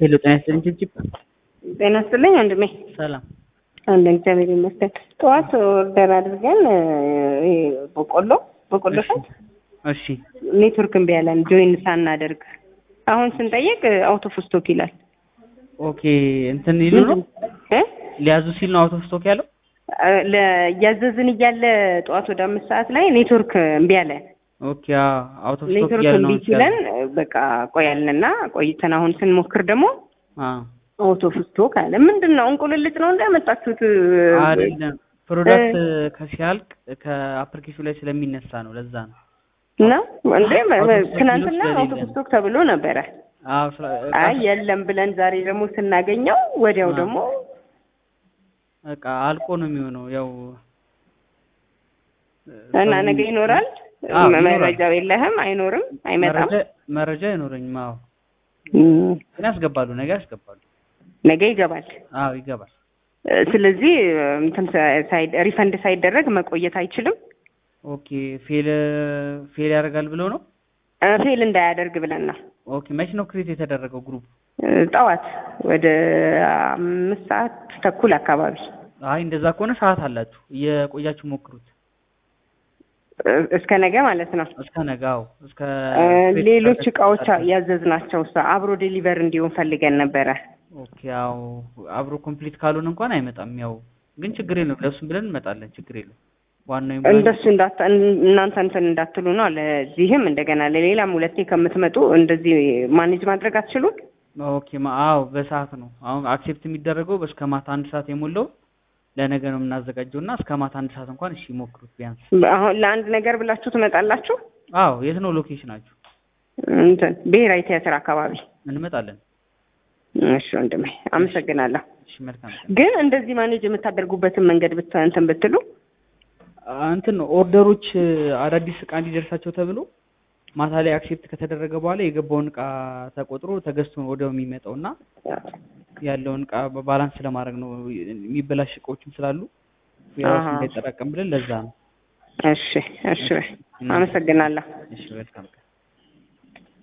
ሄሎ ጤና ይስጥልኝ ጭብጭብ ጤና ይስጥልኝ ወንድሜ። ሰላም አንድ እግዚአብሔር ይመስገን። ጠዋት ኦርደር አድርገን ይሄ በቆሎ በቆሎ ሸት እሺ ኔትወርክ እምቢ ያለን ጆይን ሳናደርግ አሁን ስንጠይቅ አውት ኦፍ ስቶክ ይላል። ኦኬ እንትን ይሉ ነው እ ሊያዙ ሲል ነው አውት ኦፍ ስቶክ ያለው ለ- እያዘዝን እያለ ጠዋት ወደ አምስት ሰዓት ላይ ኔትወርክ እምቢ አለ። ኦኬ አውት ኦፍ ስቶክ ኔትወርክ እያለ ነው እምቢ ሲለን በቃ ቆያልንና ቆይተን አሁን ስንሞክር ደግሞ አ አውት ኦፍ ስቶክ አለ። ምንድን ነው እንቁልልጭ ነው እንዳመጣችሁት? አይደለም ፕሮዳክት ከሲያልቅ ከአፕሊኬሽኑ ላይ ስለሚነሳ ነው ለዛ ነው እና እንዴ አውት ኦፍ ስቶክ ትናንትና ሊሆን አውት ኦፍ ስለሌለ ስቶክ ተብሎ ነበረ። አዎ ስለ- አይ የለም ብለን ዛሬ ደግሞ ስናገኘው ወዲያው አ። ደግሞ በቃ አልቆ ነው የሚሆነው ያው እና ሰው- ነገ ይኖራል። አዎ፣ ይኖራል። መረጃው የለህም፣ አይኖርም፣ አይመጣም። መረጃ መረጃ አይኖረኝም አዎ እም፣ ግን ያስገባሉ ነገ ያስገባሉ ነገ ይገባል። አዎ ይገባል እ፣ ስለዚህ እንትን ሳይድ ሪፈንድ ሳይደረግ መቆየት አይችልም። ኦኬ ፌል ፌል ያደርጋል ብለው ነው እ፣ ፌል እንዳያደርግ ብለን ነው ኦኬ መቼ ነው ክሬት የተደረገው ግሩፕ እ፣ ጠዋት ወደ አምስት ሰዓት ተኩል አካባቢ አይ እንደዛ ከሆነ ሰዓት አላችሁ እየቆያችሁ ሞክሩት እ፣ እስከ ነገ ማለት ነው። እስከ ነገ አዎ እስከ እ፣ ክሬት ሌሎች እስካደረግ- እቃዎች ያዘዝናቸው እሷ አብሮ ዴሊቨር እንዲሆን ፈልገን ነበረ። ኦኬ ያው አብሮ ኮምፕሊት ካልሆነ እንኳን አይመጣም ያው ግን ችግር የለም ለእሱም ብለን እንመጣለን ችግር የለም ዋናው ይሙላ እንጂ። እንደሱ እንዳታ እናንተ እንትን እንዳትሉ ነው። ለዚህም እንደገና ለሌላም ሁለቴ ከምትመጡ እንደዚህ ማኔጅ ማድረግ አትችሉም? ኦኬ ማ- አዎ በሰዓት ነው አሁን አክሴፕት የሚደረገው እስከ ማታ አንድ ሰዓት የሞላው ለነገ ነው የምናዘጋጀው እና እስከ ማታ አንድ ሰዓት እንኳን እሺ ሞክሩት ቢያንስ አሁን ለአንድ ነገር ብላችሁ ትመጣላችሁ? አዎ የት ነው ሎኬሽናችሁ እንትን ብሔራዊ ቲያትር አካባቢ። እንመጣለን እሺ ወንድሜ አመሰግናለሁ። እሺ መልካም ቀን ግን እንደዚህ ማኔጅ የምታደርጉበትን መንገድ ብት እንትን ብትሉ አ- እንትን ነው ኦርደሮች አዳዲስ እቃ እንዲደርሳቸው ተብሎ ማታ ላይ አክሴፕት ከተደረገ በኋላ የገባውን እቃ ተቆጥሮ ተገዝቶ ነው ወዲያው የሚመጣው እና ያለውን እቃ በባላንስ ለማድረግ ነው የሚበላሽ እቃዎችም ስላሉ ያው አሃ። እንዳይጠራቀም ብለን ለዛ ነው እሺ እሺ አመሰግናለሁ። እሺ መልካም ቀን